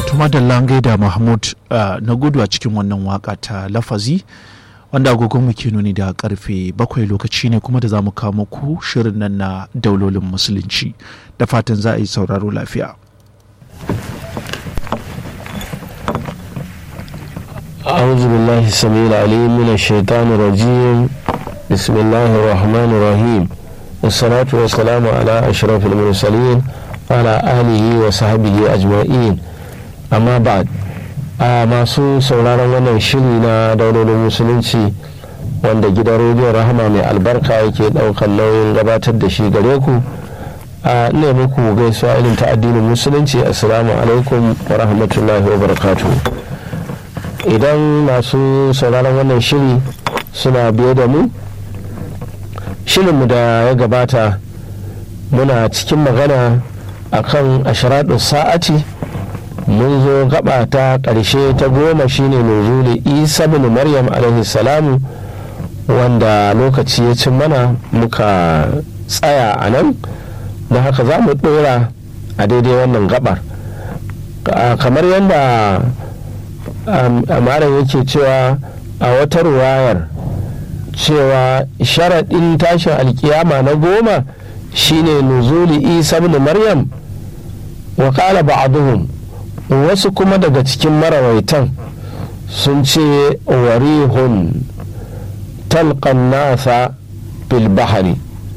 tuma da langai da mahmud na gudu a cikin wannan waka ta lafazi wanda agogon mu ke nuni da karfe bakwai lokaci ne kuma da za mu kawo muku shirin nan na daulolin musulunci da fatan za a yi sauraro lafiya أعوذ بالله السميع العليم من الشيطان الرجيم بسم الله الرحمن الرحيم والصلاة والسلام على أشرف المرسلين وعلى آله وصحبه أجمعين أما بعد a masu sauraron wannan shiri na daulolin musulunci wanda gidan rediyon rahama mai albarka yake daukan nauyin gabatar da shi gare ku a ne muku gaisuwa irin ta addinin musulunci assalamu alaikum wa rahmatullahi wa barakatuh idan masu sauraron wannan shiri suna biye da mu shirinmu da ya gabata muna cikin magana akan ashiraɗin sa'ati mun zo gaba ta ƙarshe ta goma shine nuzuli isa bin maryam alaihi salamu wanda lokaci ya cin mana muka tsaya a nan da haka za mu ɗora a daidai wannan gabar kamar yadda amaran yake cewa a wata ruwayar cewa sharaɗin tashin alkiyama na goma shine nuzuli isa bin maryam wa ƙala ba'aduhum wasu kuma daga cikin marawaitan sun ce warihun talqan nasa bil bahari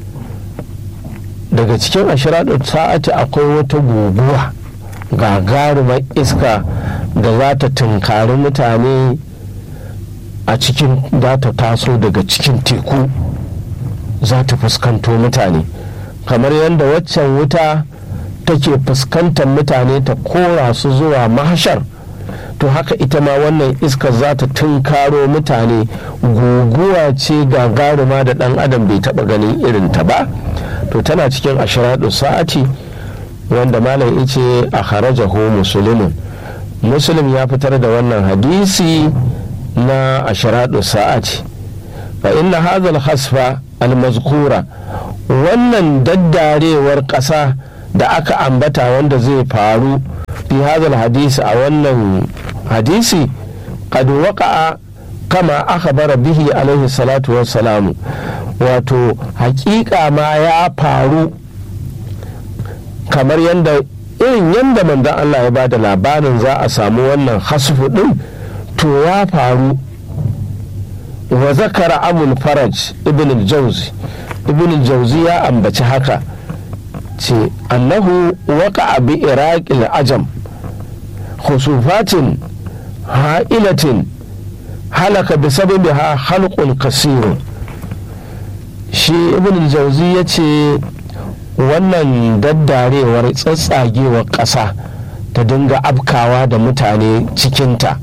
daga cikin ashiraɗin sa'ati akwai wata guguwa gagarumar iska da za ta tunkari mutane a cikin za ta taso daga cikin teku za ta fuskanto mutane kamar yadda waccan wuta take fuskantar mutane ta kora su zuwa mahashar to haka ita ma wannan iskar za ta tunkaro mutane guguwa ce gagaruma da dan adam bai taba ganin irin ta ba to tana cikin ashiradu sa'ati wanda malam ice a harajahu musulmin muslim ya fitar da wannan hadisi na ashiradu sa'ati fa inna hadha hasfa al-mazkura wannan daddarewar ƙasa da aka ambata wanda zai faru fi hadal hadisi a wannan hadisi qad waqa'a kama akhbara bihi alaihi salatu wassalamu wato hakika ma ya faru kamar yadda irin yadda manzon Allah ya ba da labarin za a samu wannan hasfu din to ya faru wa zakara abul faraj ibn al-jawzi ibn al-jawzi ya ambaci haka ce annahu waka bi iraqil ajam khusufatin ha'ilatin halaka bi sababiha halqun kasirun shi ibn jauzi ya ce wannan daddarewar tsatsagewar ƙasa ta dinga afkawa da mutane cikinta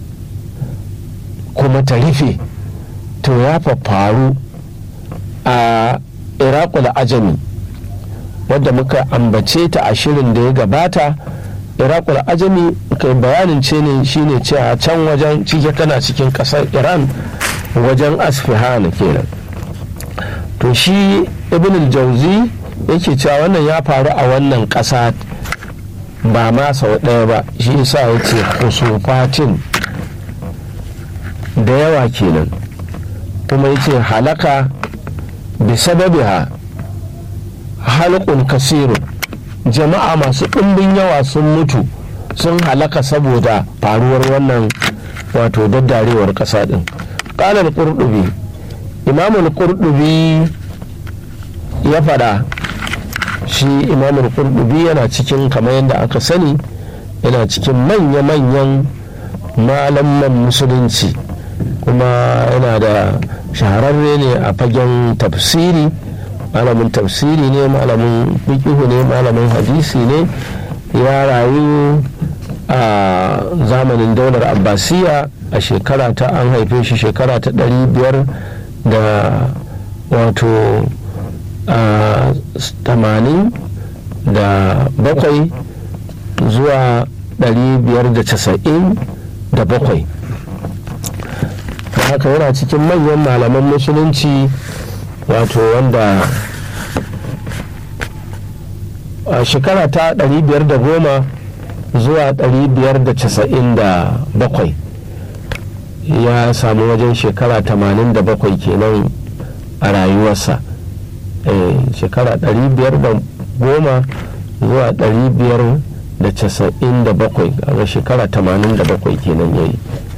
kuma ta rufe to ya faru a iraqul ajami wadda muka ambace ta a shirin da ya gabata iraqul ajami kai bayanin ce ne shine ce a can wajen cike kana cikin kasar iran wajen asfihan kenan to shi ibn jauzi yake cewa wannan ya faru a wannan kasa ba ma sau ɗaya ba shi yasa ya ce kusufatin da yawa kenan kuma ya ce halaka bi sababiha halkun kasiru jama'a masu ɗumbin yawa sun mutu sun halaka saboda faruwar wannan wato daddarewar ƙasa ɗin ƙalar ƙurɗubi imamul ƙurɗubi ya faɗa shi imamul ƙurɗubi yana cikin kamar yadda aka sani yana cikin manya-manyan malaman musulunci kuma yana da shahararre ne a fagen tafsiri malamin tafsiri ne malamin fikihu ne malamin hadisi ne ya rayu a zamanin daular abbasiya a shekara ta an haife shi shekara ta ɗari biyar da wato tamanin da bakwai zuwa ɗari biyar da casa'in da bakwai haka yana cikin manyan malaman musulunci wato wanda a shekara ta 510 zuwa 597 ya samu wajen shekara 87 kenan a rayuwarsa shekara 510 zuwa 597 a shekara 87 kenan ya yi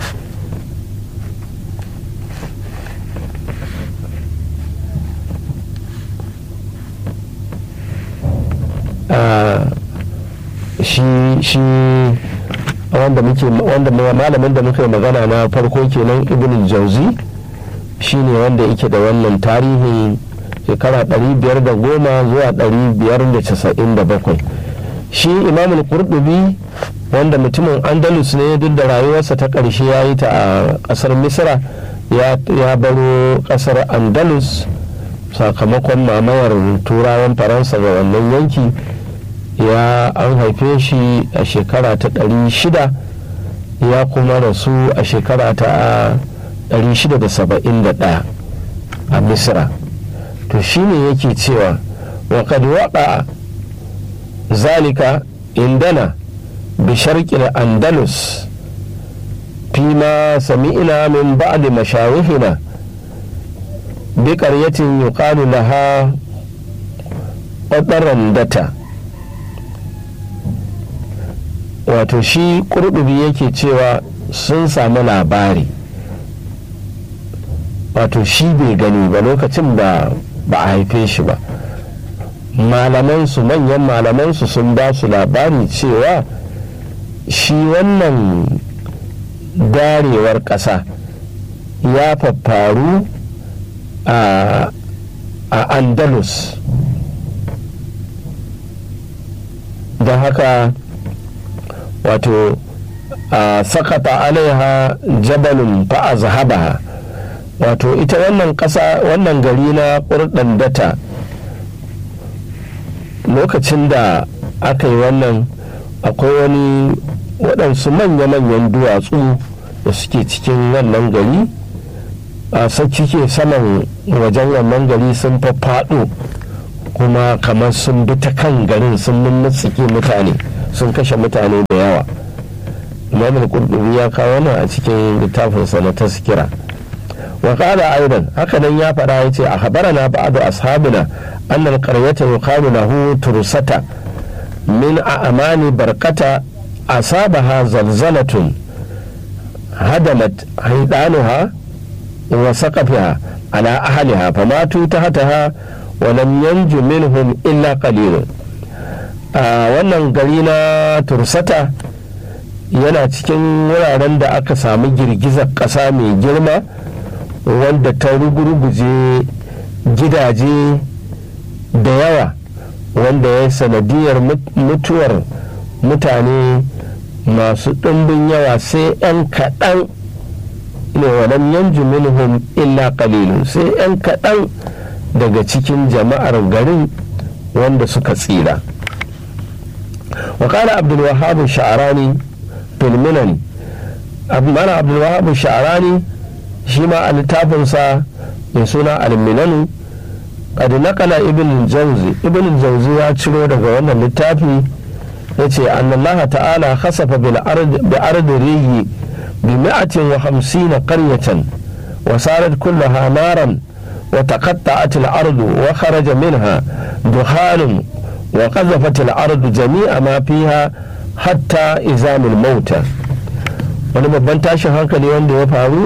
shi shi wanda muke wanda malamin da muka magana na farko kenan ibn jauzi shine wanda yake da wannan tarihin shekara 510 zuwa 597 shi imamul qurtubi wanda mutumin andalus ne duk da rayuwarsa ta ƙarshe ya yi ta a ƙasar misra ya baro ƙasar andalus sakamakon mamayar turawan faransa ga wannan yanki ya an haife shi a shekara ta ɗari shida ya kuma rasu a shekara ta ɗari shida da saba'in da ɗaya a misra to shine yake cewa wa kad waqa zalika indana bi sharqil andalus فيما سمعنا من بعد مشايخنا بقرية يقال لها قطرندة wato shi kurdubi yake cewa sun samu labari wato shi bai gani ba lokacin da ba a haife shi ba malamansu manyan malamansu sun ba su labari cewa shi wannan darewar ƙasa ya faffaru a andalus don haka wato a sakata alaiha jabalun fa'a zahabaha wato ita wannan ƙasa wannan gari na ƙurɗan data lokacin da aka yi wannan akwai wani waɗansu manya-manyan duwatsu da suke cikin wannan gari a cike saman wajen wannan gari sun faɗo kuma kamar sun bi ta kan garin sun mummutsike mutane sun kashe mutane da yawa imam qurtubi ya kawo nan a cikin littafinsa na taskira wa qala aidan haka nan ya faɗa ya ce a habarana ba'du ashabina anna alqaryata yuqalu lahu tursata min a'mani barkata asabaha zalzalatun hadamat haidanuha wa saqafiha ala ahliha famatu tahtaha wa lam yanju minhum illa qalilun a wannan gari na tursata yana cikin wuraren da aka samu girgizar ƙasa mai girma wanda ta rugurguje gidaje da yawa wanda ya sanadiyar mutuwar mutane masu ɗumbin yawa sai 'yan kaɗan ne walam yanju minhum illa qalilun sai 'yan kaɗan daga cikin jama'ar garin wanda suka tsira وقال عبد الوهاب الشعراني في المنن mana abdulwahab sha'arani shi ma a littafinsa mai suna al-minanu qad naqala ibn jawzi ibn jawzi ya ciro daga wannan littafi yace annallaha ta'ala khasafa bil ard bi ard rihi bi 150 qaryatan wa sarat kullaha naran wa taqatta'at al-ard wa kharaja minha dukhanun wa qazafat al-ard jami'a ma fiha hatta izamul mauta wani babban tashin hankali wanda ya faru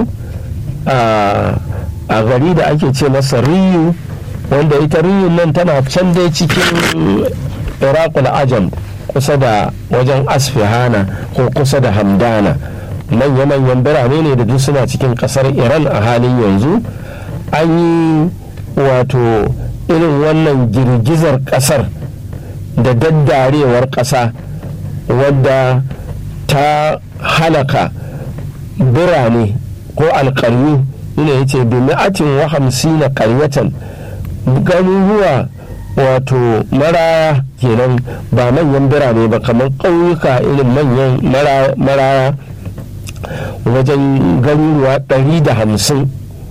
a gari da ake ce masa riyu wanda ita riyun nan tana can dai cikin iraqul ajam kusa da wajen asfihana ko kusa da hamdana manya-manyan birane ne da duk suna cikin kasar iran a halin yanzu an yi wato irin wannan girgizar kasar da daddarewar kasa wadda ta halaka birane ko alkaryu ne ya ce bi mi'atin wa hamsina karyatan garuruwa wato maraya kenan ba manyan birane ba kamar ƙauyuka irin manyan maraya wajen garuruwa ɗari da hamsin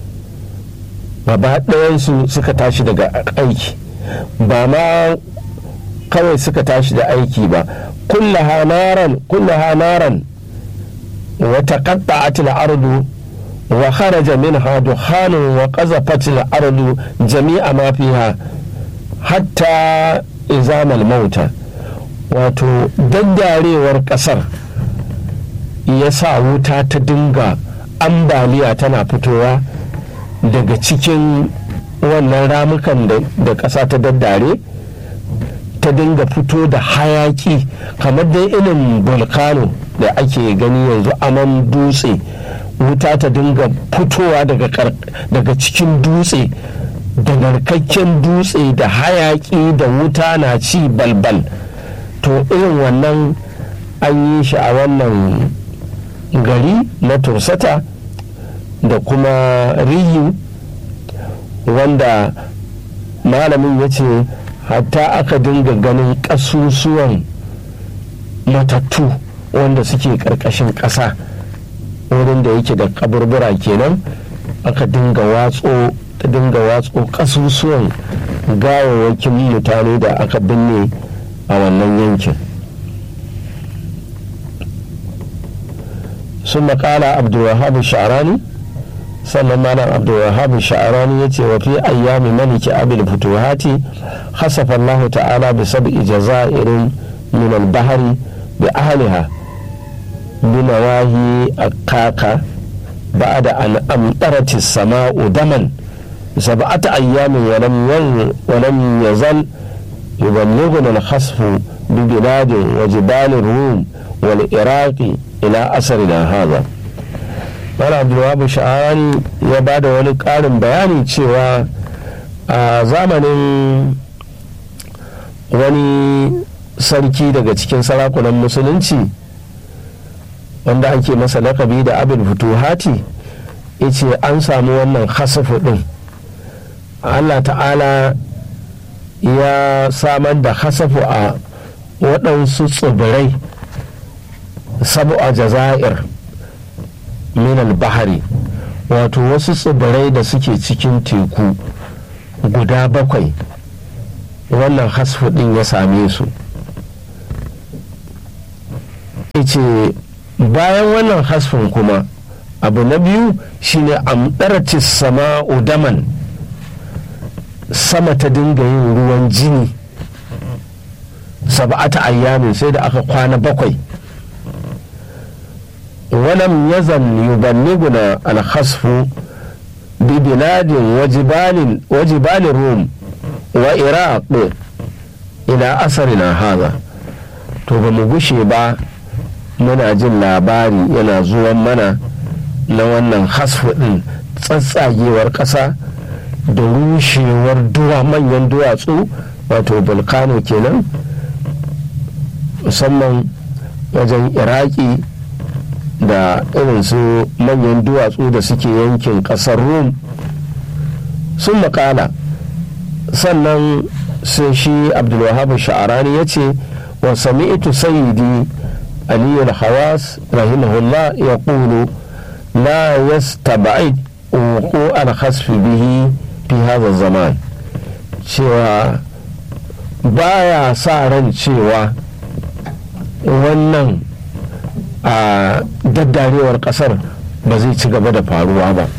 gaba ɗayansu suka tashi daga aiki ba ma kawai suka tashi da aiki ba كلها نارا كلها نارا وتقطعت الأرض وخرج منها دخان وقذفت الأرض جميع ما فيها حتى إزام الموتى wato daddarewar ƙasar ya sa wuta ta dinga ambaliya tana fitowa daga cikin wannan ramukan da ƙasa ta daddare ta dinga fito da hayaki kamar dai irin volcano da ake gani yanzu aman dutse wuta ta dinga fitowa daga cikin dutse da narkakken dutse da hayaki da wuta na ci balbal to irin wannan an yi shi a wannan gari na tursata da kuma riyu wanda malamin ya ce hatta aka dinga ganin ƙasusuwan matattu wanda suke ƙarƙashin ƙasa wurin da yake da kaburbura kenan aka dinga watso ta dinga watso ƙasusuwan gawawwakin mutane da aka binne a wannan yankin sun makala abdulwahab sha'arani sannan malam abdulwahab sha'arani ya ce wa fi ayyami maliki abil futuhati hasafa Allah ta'ala bi sab'i jazairin min al-bahri bi ahliha bi nawahi akaka بعد أن أمطرت السماء دما سبعة أيام ولم ولم يزل يبلغنا الخسف ببلاد وجبال الروم والعراق إلى أثرنا هذا Mala Abdulwahab Sha'ani ya ba da wani ƙarin bayani cewa a zamanin wani sarki daga cikin sarakunan musulunci wanda ake masa lakabi da abin futuhati ce an samu wannan hasafu ɗin Allah ta'ala ya samar da hasafu a waɗansu tsibirai sabu a jazair minal bahari wato wasu tsibirai da suke cikin teku guda bakwai wannan hasfu ɗin ya same su ce bayan wannan hasfin kuma abu na biyu shine amdarci sama udaman sama ta dinga yin ruwan jini sab'ata ayyamin sai da aka kwana bakwai ولم يزل يبلغنا الخسف ببلاد وجبال وجبال الروم وإراق إلى أثرنا هذا to ba mu gushe ba muna jin labari yana zuwan mana na wannan hasfu ɗin tsatsagewar ƙasa da rushewar duwa manyan duwatsu wato volcano kenan musamman wajen iraki da irin su manyan duwatsu da suke yankin ƙasar rum sun makala sannan sai shi abdulwahab sha'arani ya ce wa sami'tu sayyidi aliyu hawas rahimahullah ya ƙulu la yastaba'id wuku al-khasfi bihi fi hadha zaman cewa baya sa ran cewa wannan a daddarewar kasar ba zai ci gaba da faruwa ba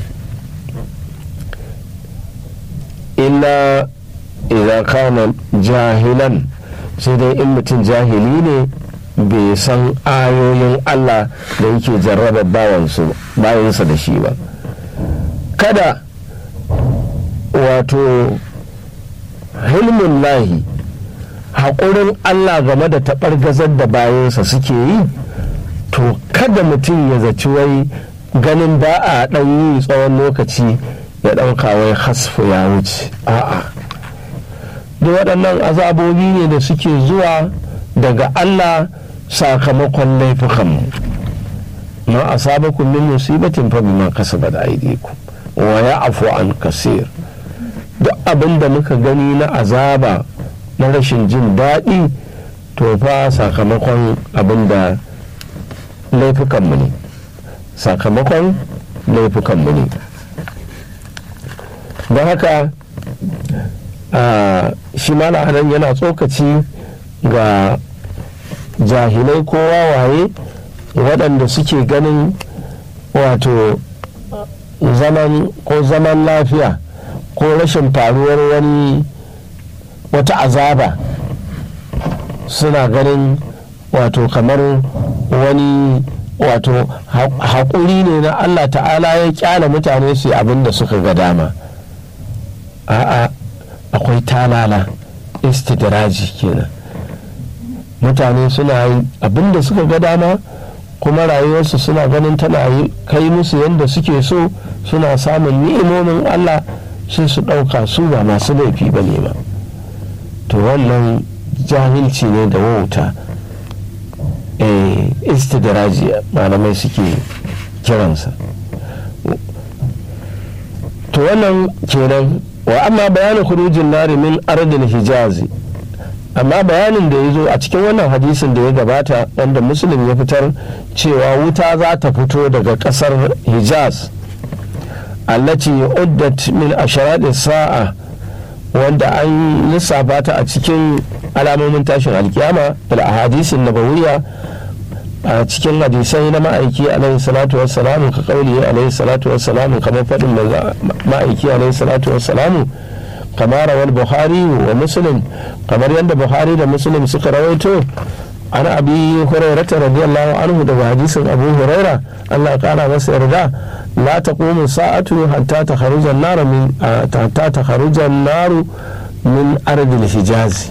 illa idan kana jahilan sai dai in mutum jahili ne bai san ayoyin Allah da yake jarraba bayansa da shi ba kada wato hilmin lahi haƙurin Allah game da taɓargazar da bayansa suke yi to kada mutum ya zaci wai ganin ba a ɗan yi tsawon lokaci ya ɗauka wai hasfu ya wuce a'a da waɗannan azabobi ne da suke zuwa daga Allah sakamakon laifukanmu ma asabakum min musibatin fa bima kasabat aydikum wa ya'fu an kasir duk abin da muka gani na azaba na rashin jin daɗi to fa sakamakon abin da laifukanmu ne sakamakon laifukanmu ne don haka shi malahanan yana tsokaci ga jahilai ko wawaye waɗanda suke ganin wato zaman ko zaman lafiya ko rashin faruwar wani wata azaba suna ganin wato kamar wani wato haƙuri ne na allah ta'ala ya kyala mutane su abin da suka ga dama a'a akwai talala istidraji kenan mutane suna yi abin da suka ga dama kuma rayuwarsu suna ganin tana kai musu yadda suke so suna samun ni'imomin allah sai su ɗauka su ba masu laifi ba ne ba to wannan jahilci ne da wauta istidraji malamai suke kiransa to wannan kenan wa amma bayanin khurujin nari min ardil hijazi amma bayanin da ya zo a cikin wannan hadisin da ya gabata wanda muslim ya fitar cewa wuta za ta fito daga kasar hijaz allati uddat min asharati sa'a wanda an lissafa ta a cikin alamomin tashin alkiyama da hadisin nabawiyya a cikin hadisai na ma'aiki alaihi salatu wassalamu ka kauli alaihi salatu wassalamu kamar faɗin ma'aiki alaihi salatu wassalamu kamar rawar buhari wa muslim kamar yadda buhari da muslim suka rawaito an abi hurairata radiyallahu anhu daga hadisin abu huraira allah kara masa yarda la taqumu sa'atu hatta takharuja an-nar min hatta takharuja an-nar min ardil hijaz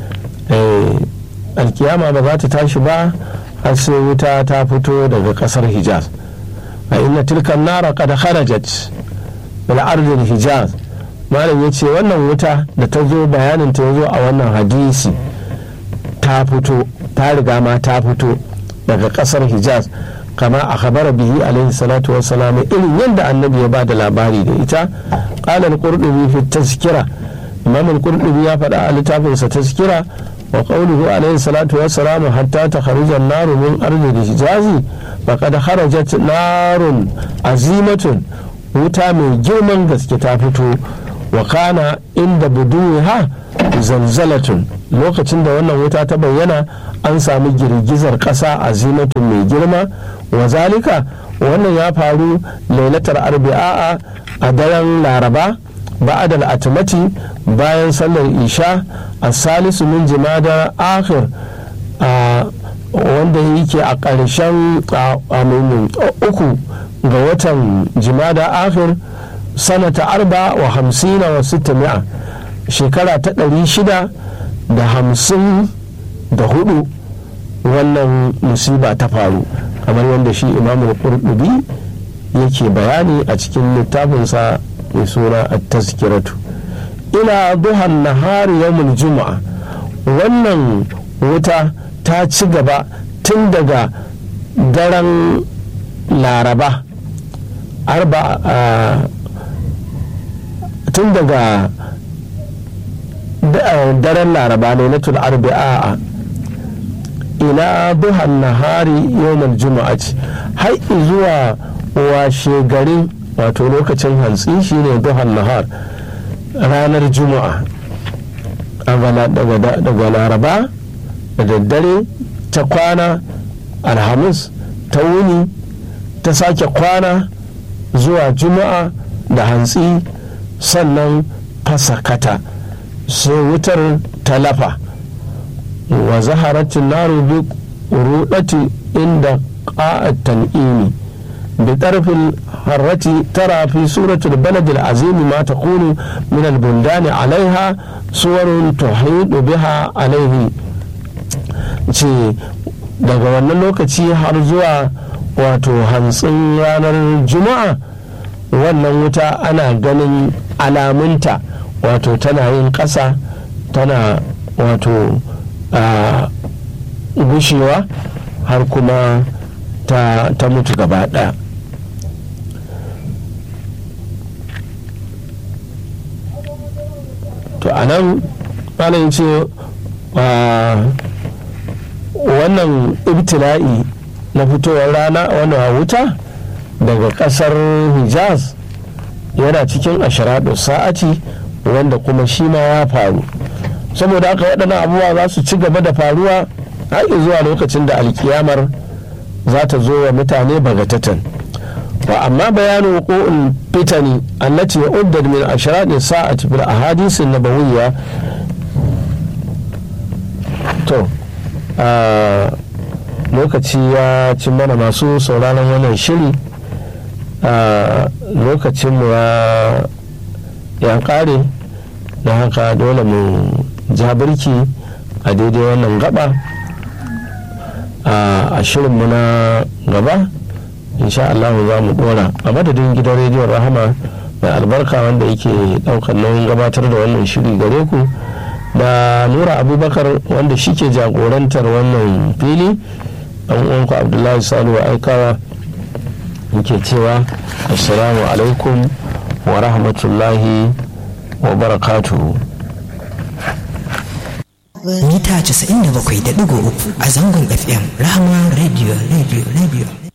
alkiyama ba za ta tashi ba har sai wuta ta fito daga kasar hijaz a inna tilkan nara kada kharajat bil ardil hijaz malam ya ce wannan wuta da ta zo bayanin ta zo a wannan hadisi ta fito ta riga ma ta fito daga kasar hijaz kama a khabara bihi alaihi salatu wassalam irin yadda annabi ya ba da labari da ita qala al-qurtubi fi tazkira imam al-qurtubi ya faɗa a littafinsa tazkira wa qawluhu alaihi salatu wassalam hatta takharuja an-naru min ardi hijazi faqad kharajat narun azimatun wuta mai girman gaske ta fito wa kana inda buduha zalzalatun lokacin da wannan wuta ta bayyana an sami girgizar ƙasa a zinatun mai girma wa zalika wannan ya faru lailatar arbi'a a daren laraba ba'adal atimati bayan sallar isha a salisu min jimada akhir wanda yake a ƙarshen uku ga watan jimada akhir sanata arba wa hamsina wa sita mi'a shekara ta ɗari shida da hamsin da hudu wannan musiba ta faru kamar yadda shi imamul qurtubi yake bayani a cikin littafinsa mai suna at-tazkiratu ila duhan nahari yawmul juma'a wannan wuta ta ci gaba tun daga daren laraba arba tun daga daren laraba ne na arbi'a ila duhan nahari yawmal juma'ati har zuwa washe garin wato lokacin hantsi shine duhan nahar ranar juma'a daga laraba da daddare ta kwana alhamis ta wuni ta sake kwana zuwa juma'a da hantsi sannan fasakata sai wutar talafa wa zaharatin naru bi rudati inda qa'at tan'imi bi tarfil harrati tara fi suratul balad al-azim ma takunu min al-buldan 'alayha suwarun tuhidu biha alayhi ce daga wannan lokaci har zuwa wato hantsin ranar juma'a wannan wuta ana ganin alamunta wato tana yin ƙasa tana wato gushewa har kuma ta, ta mutu gaba ɗaya to a nan malam ce wannan ibtila'i na fitowar rana wannan wuta daga ƙasar hijaz yana cikin ashiradu sa'ati wanda kuma shi ma ya faru saboda haka waɗannan abubuwa za su ci gaba da faruwa har zuwa lokacin da alkiyamar za ta zo wa mutane bagatatan wa amma bayanu wuqu'ul fitani allati uddat min ashrati sa'ati bil ahadith an-nabawiyya to lokaci ya ci mana masu sauraron wannan shiri lokacinmu ya kare da haka dole mu ja birki a daidai wannan gaba a shirinmu na gaba insha Allah za mu dora a madadin gidan rediyon rahama mai albarka wanda yake daukar nauyin gabatar da wannan shiri gare ku da nura abubakar wanda shi ke jagorantar wannan fili ɗan uwanku abdullahi salihu aikawa yake cewa assalamu alaikum wa rahmatullahi wa barakatuhu mita 97.3 a zangon fm rahama radio radio radio